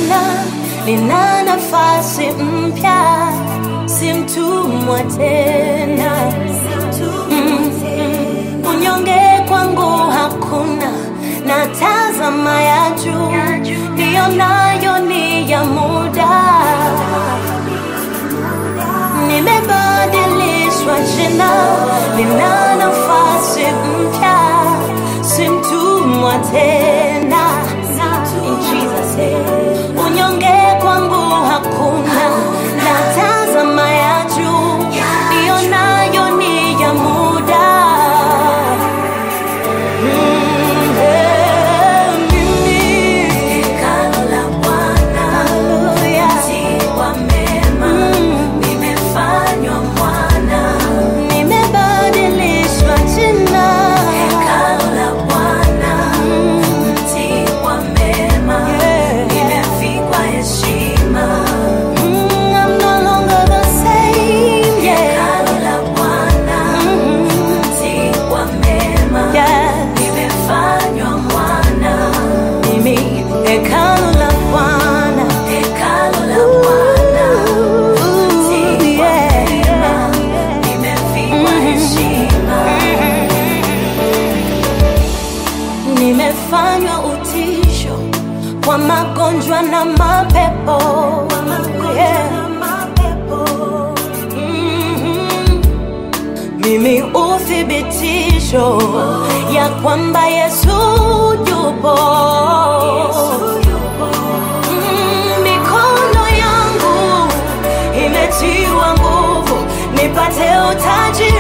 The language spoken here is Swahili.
jina lina nafasi mpya, si mtumwa tena. Mm, mm. Unyonge kwangu hakuna, na tazama ya juu, ndiyo nayo ni ya muda. Nimebadilishwa jina, lina nafasi mpya, si mtumwa tena. In Jesus name. Unyonge kwangu hakuna, na tazama ya juu, ndiyo nayo ni ya muda. Mm, eh, mimi. Hallelujah. Mm. Nimebadilishwa jina. Mm, I'm no longer the same, yeah. Mm, yeah. Mimi hekalu la Bwana. Ooh, yeah. Nimefanywa utisho kwa magonjwa na mapepo. Yeah. Mhm. Mimi uthibitisho ya kwamba Yesu yupo. Mm, Mikono yangu imetiwa nguvu nipate utaji